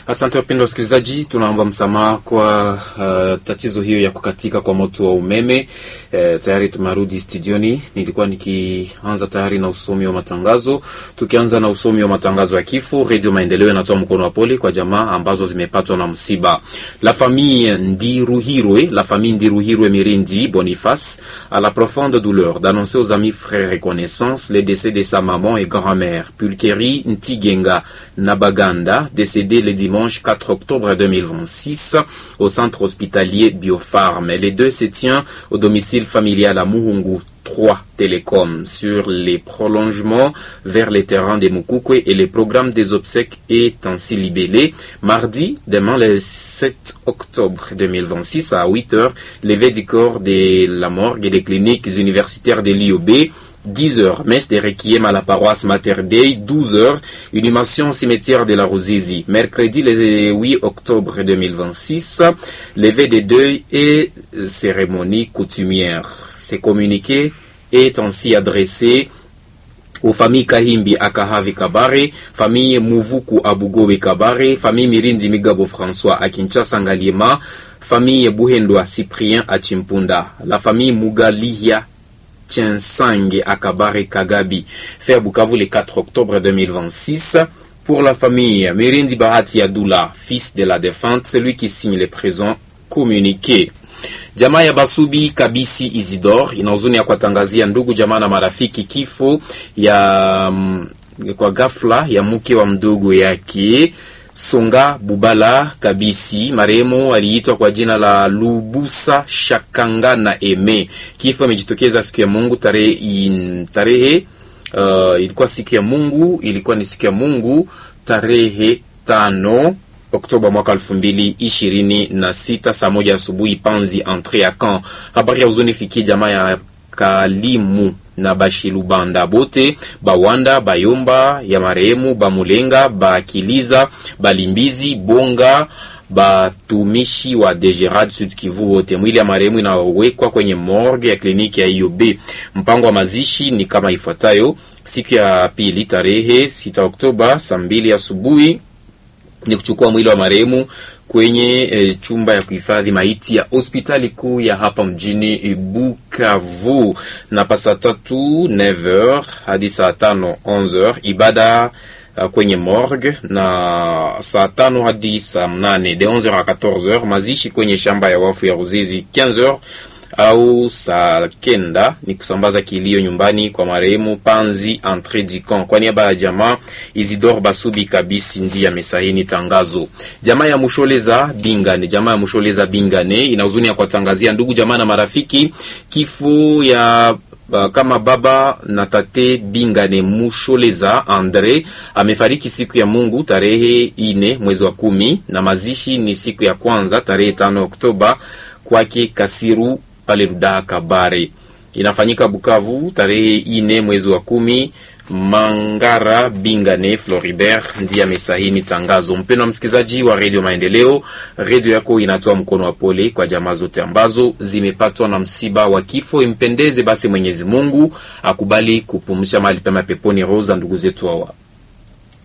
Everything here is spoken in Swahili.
Asante wapendwa wasikilizaji, tunaomba msamaha kwa uh, tatizo hiyo ya kukatika kwa moto wa umeme. Uh, tayari tumerudi studioni. Nilikuwa nikianza tayari na usomi wa matangazo. Tukianza na usomi wa matangazo ya kifo, Radio Maendeleo inatoa mkono wa pole kwa jamaa ambazo zimepatwa na msiba. La famille Ndiruhirwe, la famille Ndiruhirwe Mirindi Boniface a la profonde douleur d'annoncer aux amis, frères et connaissances les décès de sa maman et grand-mère Pulkeri Ntigenga Nabaganda, décédée le dimanche 4 octobre 2026 au centre hospitalier Biopharm. Les deux se tiennent au domicile familial à Muhungu 3 Télécom sur les prolongements vers les terrains de Mukukwe et le programme des obsèques est ainsi libellé. Mardi, demain le 7 octobre 2026 à 8 heures, levé du corps de la morgue et des cliniques universitaires de l'IOB 10 heures, messe de requiem à la paroisse Mater Dei, 12 heures, inhumation au cimetière de la Rosizi. Mercredi, le 8 octobre 2026, levée des deuils et cérémonie coutumière. Ce communiqué est ainsi adressé aux familles Kahimbi Akahavi Kabare, famille Muvuku Abugobe Kabare, famille Mirindi Migabo François à Kinshasa Ngaliema, famille Buhendwa Cyprien à Chimpunda, la famille Mugalihia Chensange à Kabare Kagabi, fait à Bukavu le 4 octobre 2026. Pour la famille Mirindi Bahati Adoula, fils de la défunte, celui qui signe les présents communiqués. Jamaa ya Basubi Kabisi Isidore ina huzuni ya kuwatangazia ndugu jamaa na marafiki kifo ya mm, kwa ghafla ya mke wa mdogo yake Songa Bubala Kabisi. Marehemu aliitwa kwa jina la Lubusa Shakangana Eme. Kifo imejitokeza siku ya Mungu tarehe in- tarehe uh, ilikuwa siku ya Mungu, ilikuwa ni siku ya Mungu tarehe tano Oktoba mwaka elfu mbili ishirini na sita saa moja asubuhi Panzi entre ya camp. Habari ya huzuni fikie jamaa ya Kalimu na Bashilubanda bote Bawanda Bayomba ya marehemu Bamulenga Bakiliza Balimbizi Bonga batumishi wa Degerad Sud Kivu wote. Mwili ya marehemu inawekwa kwenye morgue ya kliniki ya IOB. Mpango wa mazishi ni kama ifuatayo: siku ya pili tarehe 6 Oktoba saa mbili asubuhi ni kuchukua mwili wa marehemu kwenye e, chumba ya kuhifadhi maiti ya hospitali kuu ya hapa mjini Bukavu, na pa saa tatu 9h hadi saa tano 11h ibada uh, kwenye morgue, na saa tano hadi saa mnane de 11h à 14h mazishi kwenye shamba ya wafu ya Ruzizi 15h au saa kenda ni kusambaza kilio nyumbani kwa marehemu Panzi Entre du Camp. Kwa niaba ya jamaa Isidore Basubi Kabisi ndiye amesahini tangazo. Jamaa ya Musholeza Bingane, jamaa ya Musholeza Bingane ina huzuni ya kuwatangazia ndugu jamaa na marafiki kifo ya Uh, kama baba na tate Bingane Musholeza Andre amefariki siku ya Mungu tarehe ine mwezi wa kumi, na mazishi ni siku ya kwanza tarehe tano Oktoba kwake Kasiru pale Rudaha Kabare. Inafanyika Bukavu tarehe ine mwezi wa kumi. Mangara Bingane Floribert ndiye amesahini tangazo. Mpendwa msikilizaji wa redio Maendeleo, redio yako inatoa mkono wa pole kwa jamaa zote ambazo zimepatwa na msiba wa kifo. Impendeze basi Mwenyezi Mungu akubali kupumsha mahali pema peponi roho za ndugu zetu hawa.